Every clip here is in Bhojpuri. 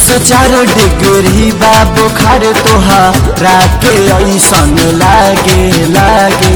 सौ चार डिग्री बा बुखार तोहरा के ऐसन लागे लागे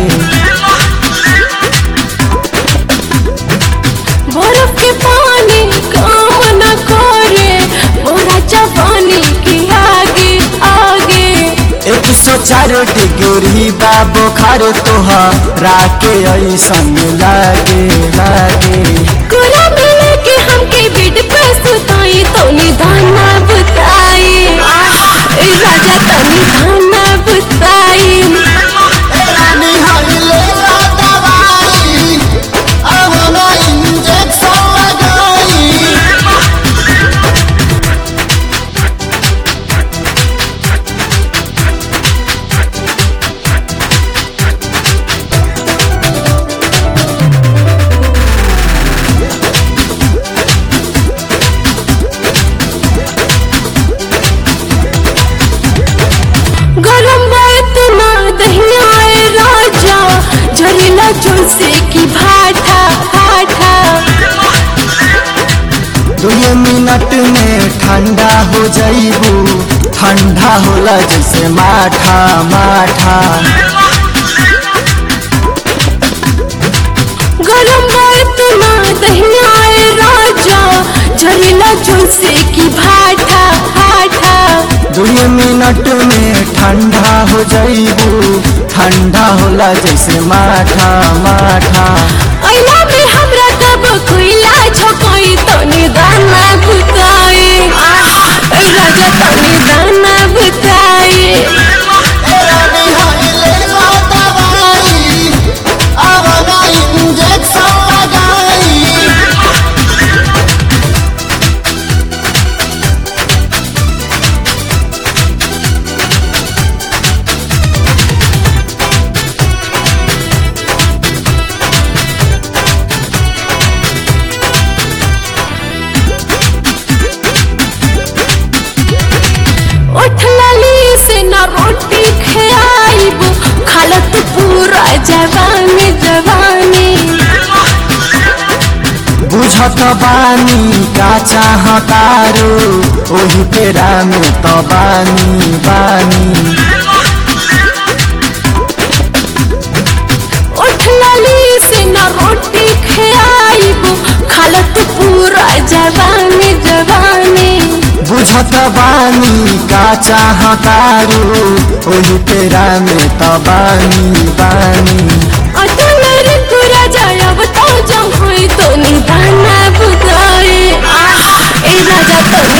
बर्फ के पानी काम न करे मोरा जवानी के आगे आगे एक सौ चार डिग्री बा बुखार तोहरा के ऐसन लागे लागे कोरा मिले के हमके बेड पे सुताई तो निधाना बुताई ए राजा तो निधाना बुताई रानी हरी ले ला दवाई अब ना इंजेक्शन लगाई गरम बात ना दहिया ए राजा झरेला चुलसे की भाठा भाठा दो मिनट में ठंडा हो जाइबू ठंडा होला जैसे माठा माठा गरम बात ना दहिया ए राजा झरेला चुलसे की भाठा भाठा दो मिनट में ठंडा हो जाइबू ठंडा होला जैसे माठा माठा ऐला में हमरा कब कोइला झोकोई तो निदाना बुताई ए राजा तो निदाना बुताई रानी हरी ले ला दवाई अब ना इंजेक्शन लगाई उठ लाली से ना रोटी खाइब खालत पूरा जवानी जवानी बुझत बानी का चाहतारो ओही पेरा में त बानी बानी उठ लाली से ना रोटी खाइब खालत पूरा जवानी जवानी बुझत बानी का चाहतारो ओही पेरा में त बानी बानी अटल ऋतु राजा अब तो जम हुई तो निदाना बुदाए ए राजा तो